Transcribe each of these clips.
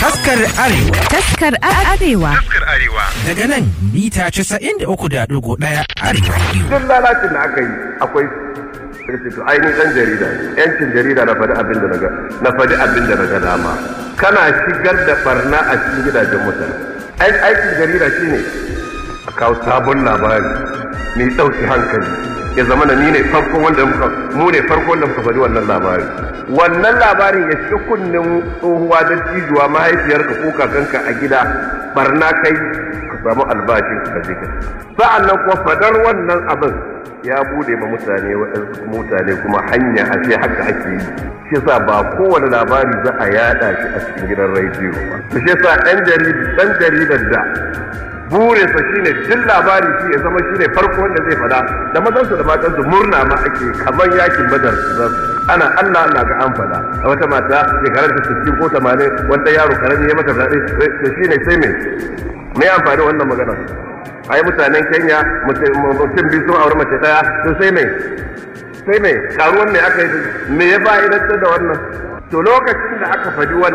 Taskar Arewa. Taskar Arewa. Taskar Arewa. Daga nan mita 93.1 Arewa biyu. Duk lalacin da aka yi akwai to ainihin ɗan jarida yancin jarida na faɗi abin da na na faɗi abin da na ga dama kana shigar da barna a cikin gidajen mutane aikin jarida shine a kawo sabon labari mai ɗauki hankali ya zama na ni ne farko wanda muka mu ne farko wanda muka faɗi wannan labari wannan labarin ya shiga kunnen tsohuwa da cijuwa mahaifiyarka ko kakanka a gida barna kai ka samu albashin ka je ka sa'an nan kuma fadar wannan abin ya bude ma mutane waɗansu mutane kuma hanya a ce haka ake yi shi yasa ba kowane labari za a yada shi a cikin gidan rediyo ba shi yasa ɗan ɗan jaridar da burinsa shine duk labari shi ya zama shine farko wanda zai fada da mazansu da matansu murna ma ake kamar yakin badar ana Allah Allah ga an fada a wata mata shekarar ta 60 ko 80 wanda yaro karami ya mata zaɓe to shine sai me me amfani wannan magana ai mutanen Kenya mutum biyu sun aure mace daya to sai me sai me karuwan me aka yi me ya ba idan da wannan to lokacin da aka faɗi wannan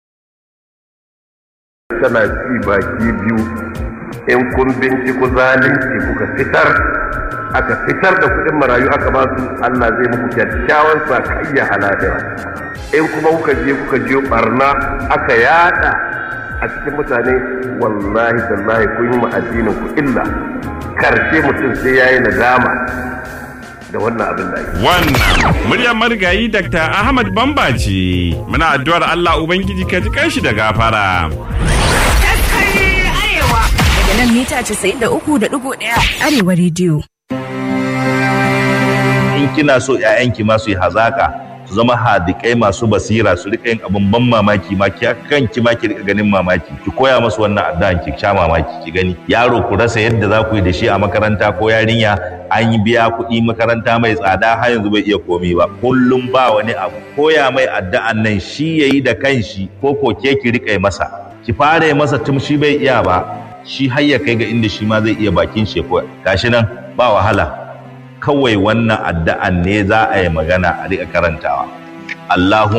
tana ci baki biyu in kun binciko zalunci kuka fitar aka fitar da kuɗin marayu aka ba su Allah zai muku kyakkyawan sakayya halabira in kuma kuka je kuka je barna aka yada a cikin mutane wallahi tallahi kun yi addinin ku illa karshe mutum sai yayi nadama da wannan abin da ake Wannan muryar marigayi Dr. Ahmad Bamba ce. Muna addu'ar Allah Ubangiji ka ji kanshi da gafara. Daga nan mita 93.1 Arewa rediyo. in kina so ƴaƴanki ma su yi hazaka su zama hadikai masu basira su rika yin abin ban mamaki ma ki kanki ma ki rika ganin mamaki ki koya musu wannan addu'an ki sha mamaki ki gani yaro ku rasa yadda za ku yi da shi a makaranta ko yarinya an yi biya kuɗi makaranta mai tsada har yanzu bai iya komi ba kullum ba wani abu koya mai addu'an nan shi yayi da kanshi ko ko ke ki rika masa ki fara yi masa tun shi bai iya ba shi har ya kai ga inda shi ma zai iya bakin shi ko gashi nan ba wahala kawai wannan addu'an ne za a yi magana a riƙa karantawa. Allahu